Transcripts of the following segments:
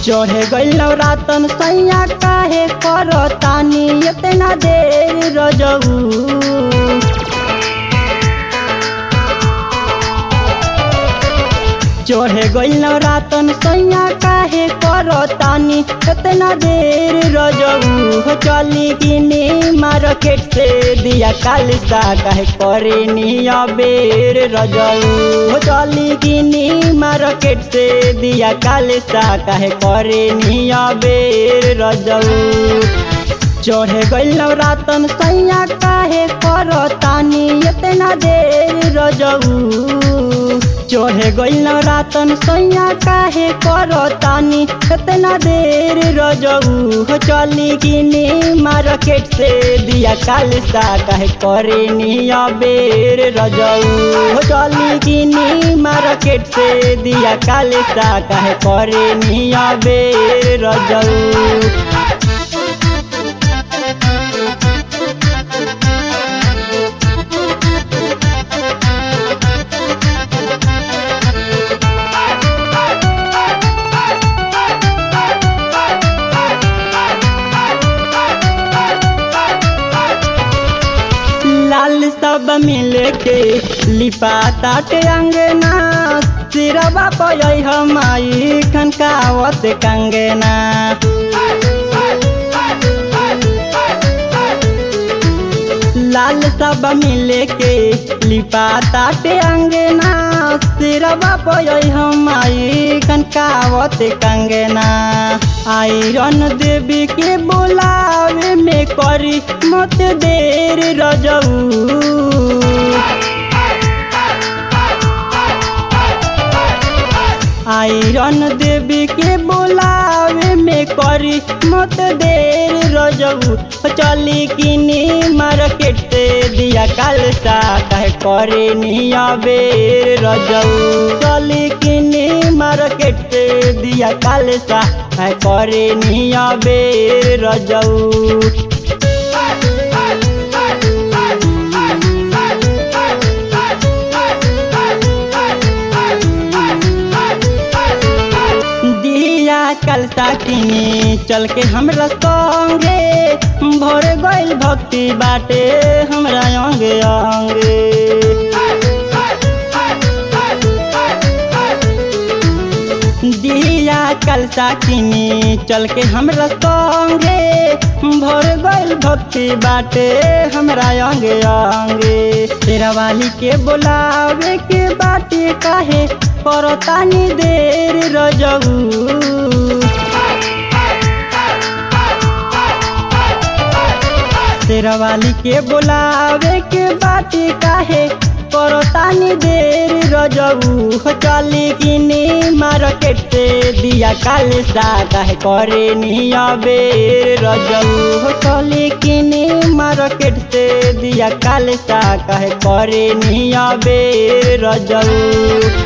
चढ़े गइल रातन सैया काहे कर तानी इतना देर रजऊ चढ़े गइल रातन सैया काहे कर तानी इतना देर रजऊ हो चली किनी मार्केट से दिया कालिसा काहे करे निया बेर रजऊ हो चली किनी मार्केट से दिया कालिसा काहे करे निया बेर रजऊ चढ़े गइल रातन सैया काहे कर तानी इतना देर रजऊ चढ़े गइल रातन सैया काहे कर तानी इतना देर रजऊ हो चली किनी मार्केट से दिया कालिसा काहे करे निया बेर रजऊ हो चली किनी मार्केट से दिया कालिसा काहे करे निया बेर रजऊ लाल सब मिल के लिपा ताटे अंगना सिरवा पय हमाई खनकावत कंगना लाल सब मिल के लिपा ताटे अंगना सिरवा पय हमाई खनकावत कंगना आयरन देवी के बोलावे में करी मत देर रजऊ आयरन देवी के बोलावे में करी मत देर रजऊ चली किनी मार्केट से दिया कालसा कहे करे निया बेर रजऊ चली किनी मार्केट से दिया कालसा कहे करे निया बेर रजऊ दिया कल साकिनी चल के हमरा संगे भर गइल भक्ति बाटे हमरा अंगे अंगे दिया कल साकिनी चल के हमरा संगे भर गइल भक्ति बाटे हमरा अंगे अंगे तेरा वाली के बोलावे के बाटे काहे करतानी देर रजऊ तेरा वाली के बोलावे के बाटे काहे करतानी देर रजऊ चली किनी मार्केट से दिया कालसा काहे करे निया बेर रजऊ चली किनी मार्केट से दिया कालसा काहे करे निया बेर रजऊ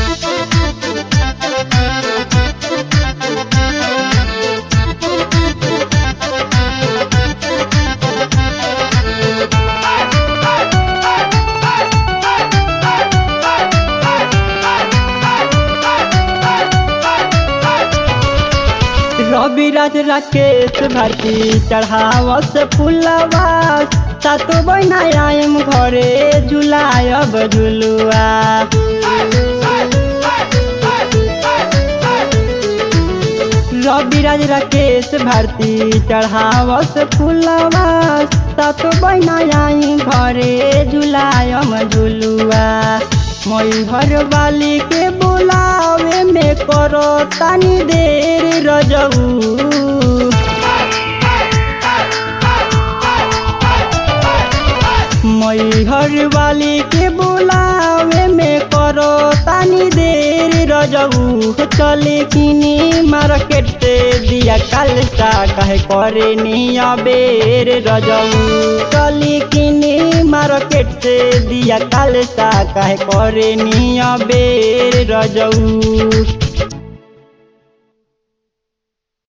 रविराज राकेश भारती चढ़ावस फुलवा सातो बहिना आयम घरे झुलायब झुलुआ रविराज राकेश भारती चढ़ावस फुलवा सातो बहिना आई घरे झुलायम झुलुआ मई घर वाली के बुलावे में करो तानी देर रजऊ मई घर वाली के बुलावे में करो तानी देर रजऊ चले किनी मार्केट से दिया कालसा कहे करे निया बेर रजऊ चली किनी मार्केट से दिया कालसा कहे करे निया बेर रजऊ